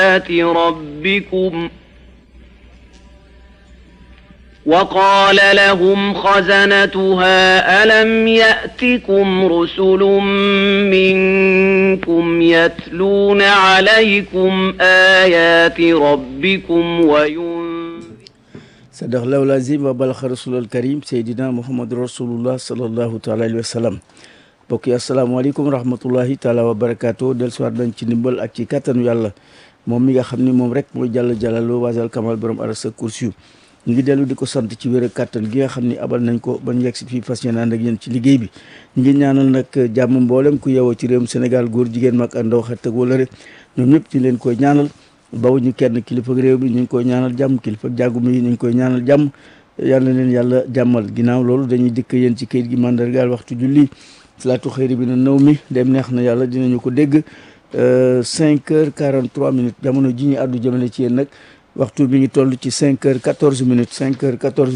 ربكم وقال لهم خزنتها ألم يأتكم رسل منكم يتلون عليكم آيات ربكم وينذرون صدق الله العظيم وبلغ رسول الكريم سيدنا محمد رسول الله صلى الله تعالى عليه وسلم mbokk yi asalaamaaleykum rahmatullahi taala wa barakaatu del soir nañ ci ndimbal ak ci kattanu yàlla moom mi nga xam ni moom rek mooy jàll jàllaloo waasal kamal borom arasa kursi yu ñu ngi dellu di ko sant ci wér ak kattan gi nga xam ni abal nañ ko ba ñu yegg si fii fas yéene ànd ak yéen ci liggéey bi ñu ngi ñaanal nag jàmm mboolem ku yeewoo ci réewum Sénégal góor jigéen mag ak ndaw xet ak wala rek ñoom ñëpp ci leen koy ñaanal baw ñu kenn kilifa réew mi ñu ngi koy ñaanal jàmm kilifa jàggu mi ñu ngi koy ñaanal jàmm yàlla leen yàlla jàmmal ginnaaw loolu dañuy dikk yéen ci kayit gi mandargaal waxtu julli salaatu xëyri bi na naw mi dem neex na yàlla dinañu ko dégg cinq heures quarante trois minutes jamono ji ñu àddu jëmale ci yéen nag waxtu bi ngi toll ci cinq heures quatorze minutes cinq heures quatorze